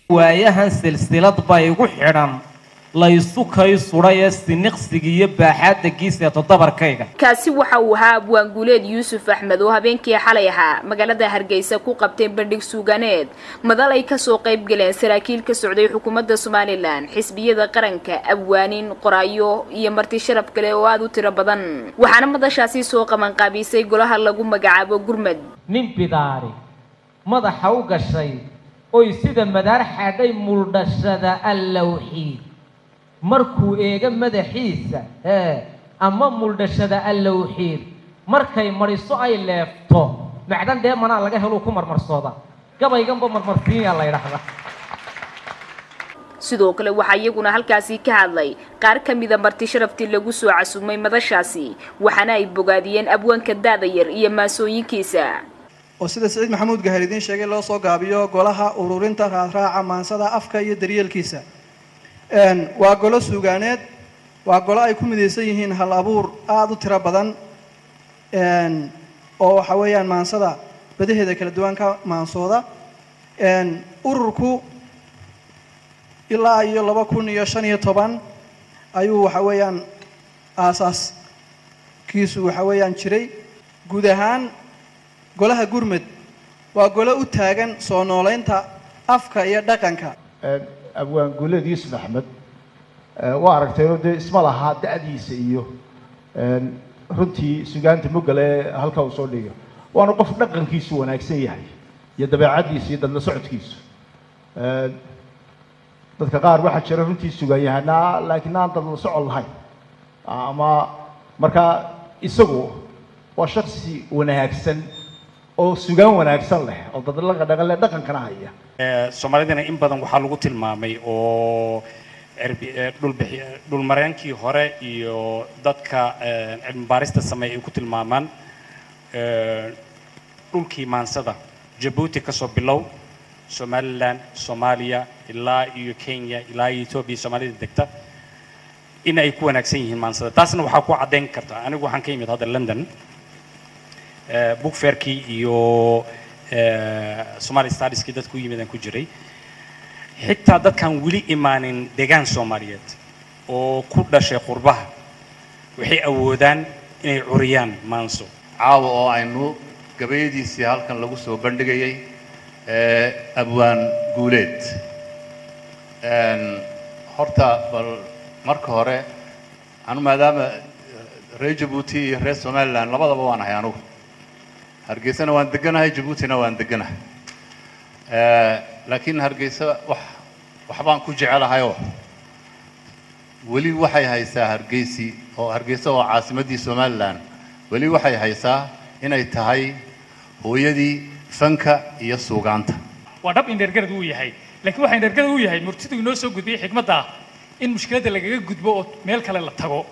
waayahan silsilad baa igu xidhan laysu kay sudhay ee siniqsiga iyo baaxaadda giiseeto dabarkayga kaasi waxa uu ahaa abwaanguuleed yuusuf axmed oo habeenkii xalay ahaa magaalada hargeysa ku qabtay bandhig suuganeed madal ay kasoo qayb galeen saraakiil ka socday xukuumadda somalilan xisbiyada qaranka abwaanin qoraayo iyo marti sharaf kale oo aada u tiro badan waxaana madashaasi soo qabanqaabisay golaha lagu magacaabo gurmad nin bidaari madaxa u gashay oy sida madaar xadhay muldhashada allowxiid markuu eega madaxiisa ee ama muldhashada allowxiid markay mariso ay leefto macdan dheemanaa laga heluu ku marmarsooda gabayganba marmarsiinyaa la ydhaahdaa sidoo kale waxaa iyaguna halkaasi ka hadlay qaar ka mida marti sharaftii lagu soo casumay madashaasi waxaana ay bogaadiyeen abwaanka daada yar iyo maasooyinkiisa oo sida siciid maxamuud gahar idiin sheegay loo soo gaabiyo golaha ururinta raaraaca maansada afka iyo daryeelkiisa waa golo suugaaneed waa golo ay ku midaysan yihiin hal abuur aada u tiro badan oo waxa weeyaan maansada badaheeda kala duwan ka maansooda ururku ilaa iyo laba kun iyo shan iyo toban ayuu waxa weeyaan aasaaskiisu waxa weeyaan jiray guud ahaan golaha gurmud waa golo u taagan soo noolaynta afka iyo dhaqanka abwaan guuleed yuusuf axmed waa aragtayoo dee isma lahaa da-diisa iyo runtii sugaanta mugale ee halka uu soo dhigo waana qof dhaqankiisu wanaagsan yahay iyo dabeecaddiisa iyo dadla socodkiisu dadka qaar waxaa jira runtii sugaan yahanaa laakiin aan dadla socod lahayn ama markaa isagu waa shaksi wanaagsan oo sugaan wanaagsan leh oo dadlaqa dhaqan leh dhaqankana haya soomaalidana in badan waxaa lagu tilmaamay oo dhulbixi dhulmareenkii hore iyo dadka cilmi baarista sameeya ay ku tilmaamaan dhulkii maansada jabuuti kasoo bilow somalilan soomaaliya ilaa iyo kenya ilaa iyo etoobiya soomaalida degta in ay ku wanaagsan yihiin maansada taasna waxaa ku caddayn karta anigu waxaan ka yimid hadda london book fairkii iyo somali stadieskii dadku u yimid aan ku jiray xitaa dadkaan weli imaanin deegaan soomaaliyeed oo ku dhashay qurbaha waxay awoodaan inay curiyaan maanso caawa oo aynu gabayadiisii halkan lagu soo bandhigayay abwaan guuleed horta bal marka hore anu maadaama reer jabuuti iyo reer somalilan labadaba waan ahay anugu hargeysana waan deganahay jabuutina waan deganahay laakiin hargeysa wax waxbaan ku jecelahayoo weli waxay haysaa hargeysi oo hargeysa oo caasimaddii somalilan weli waxay haysaa inay tahay hooyadii fanka iyo suugaanta waa dhab indhergarad uu yahay laakiin waxaa indhergarad uu yahay murtidu inoo soo gudbiyey xikmadda ah in mushkiladda lagaga gudbo oo meel kale la tago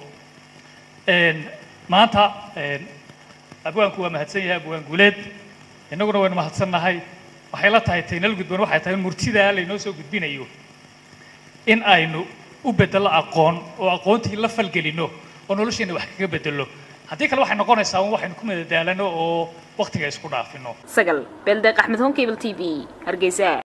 maanta abwaanku waa mahadsan yahay abwaan guuleed innaguna waynu mahadsannahay waxay la tahay taynal gudban waxay tahay in murtidaa laynoo soo gudbinayo in aynu u bedelo aqoon oo aqoontii la falgelino oo nolosheenna wax kaga bedelo haddii kale waxay noqonaysaa un waxaynu ku madadaalano oo waktiga isku dhaafino sagal beeldeeq axmed honkable t v hargeysa